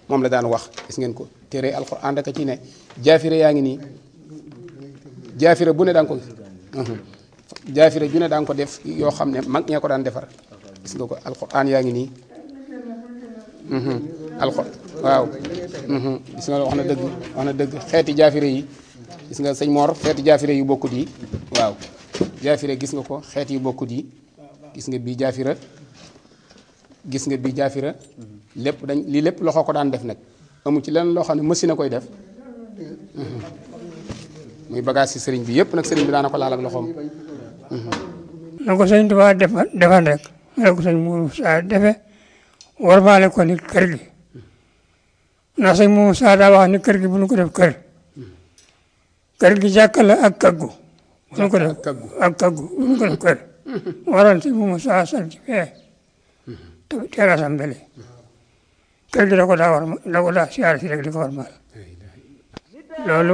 moom la daan wax gis ngeen ko téere alxuraan rek a ci ne jaafire yaa ngi nii jaafire bu ne daan ko jaafire ju ne daan ko def yoo xam ne mag ñee ko daan defar gis nga ko alxuraan yaa ngi nii alxur waaw gis nga wax na dëgg wax na dëgg xeeti jaafire yi gis nga sëñ Mor xeeti jaafire yu bokkut yi waaw jaafire gis nga ko xeet yu bokkut yi gis nga bii jaafira gis nga bii jaafira lépp dañ lii lépp loxo ko daan def nag amu ci lenn loo xam ne machine a koy def muy bagage ci sëriñ bi yëpp nag sëriñ bi daana ko laal ak loxoom na ko sëñ Tuubaa defal defal rek na ko sëñ Moussa defe warmaale ko ni kër gi ndax sëñ Moussa daa wax ni kër gi bu ñu ko def kër kër gi jàkka la ak kaggu bu ñu ko def ak kaggu bu ñu ko def kër waral sëñ Moussa sant fee te terasam mbele kër gi da ko daa war da ko daa siyaare si rek di ko warmaal loolu